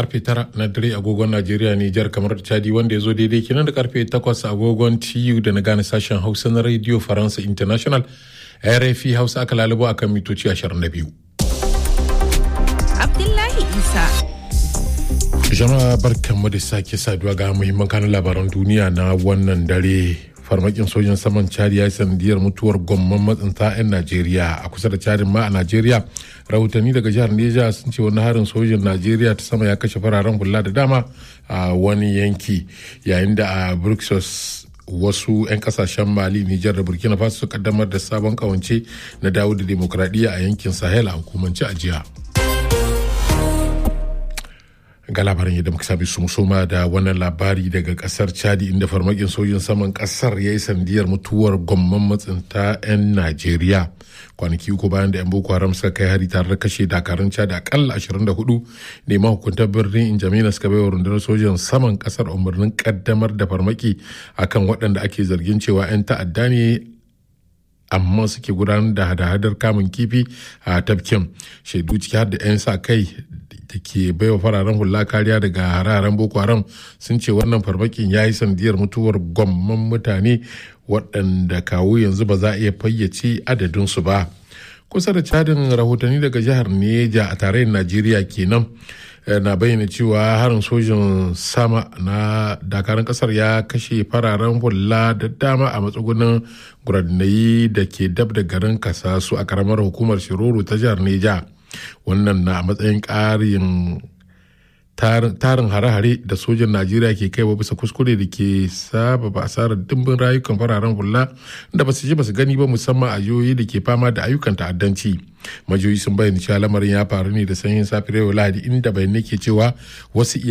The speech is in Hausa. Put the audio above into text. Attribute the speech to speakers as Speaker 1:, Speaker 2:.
Speaker 1: karfe tara na dare agogon Najeriya Nijar kamar Chadi wanda ya zo daidai kenan da karfe takwas agogon TU da na gane sashen Hausa na Radio Faransa International RFI Hausa aka lalubo akan mitoci 22.
Speaker 2: Abdullahi Isa.
Speaker 1: Jama'a barkanmu da sake saduwa ga muhimman kanun labaran duniya na wannan dare farmakin sojin saman chad ya yi sanadiyar mutuwar gomman matsinta 'yan najeriya a kusa da chadin ma a najeriya rahotanni daga jihar neja sun ce wani harin sojin najeriya ta sama ya kashe fararen hula da dama a wani yanki yayin da a bruxelles wasu 'yan kasashen mali nijar da burkina faso su kaddamar da sabon kawance na dawo da demokradiyya a yankin sahel a hukumance a jiya. ga labarin yadda muka sami suma da wannan labari daga kasar chadi inda farmakin sojin saman kasar ya yi sandiyar mutuwar gomman matsinta 'yan najeriya kwanaki uku bayan da 'yan boko haram suka kai hari tare da kashe dakarun chadi akalla 24 ne mahukuntar birnin injamina suka baiwa rundunar sojin saman kasar umarnin kaddamar da farmaki akan waɗanda ake zargin cewa 'yan ta'adda ne amma suke gudanar da hada-hadar kamun kifi a tafkin shaidu ciki har da 'yan sa kai da ke baiwa fararen hula kariya daga hararen boko haram sun ce wannan farmakin ya yi sandiyar mutuwar gwamman mutane waɗanda kawo yanzu ba za a iya fayyace adadinsu ba kusa da cadin rahotanni daga jihar neja a tarayyar najeriya kenan na bayyana cewa harin sojin sama na dakarun kasar ya kashe fararen hula da dama a matsugunan guranayi da ke dab da garin kasasu a karamar hukumar shiroro ta jihar neja wannan na matsayin ƙarin tarin hare-hare da sojan najeriya ke kaiwa bisa kuskure da ke sababa asarar dimbin rayukan fararen hula da ba su ji ba su gani ba musamman a jihohi da ke fama da ayyukan ta'addanci majiyoyi sun bayyana cewa lamarin ya faru ne da sanyin safiyar lahadi inda bayanai ke cewa wasu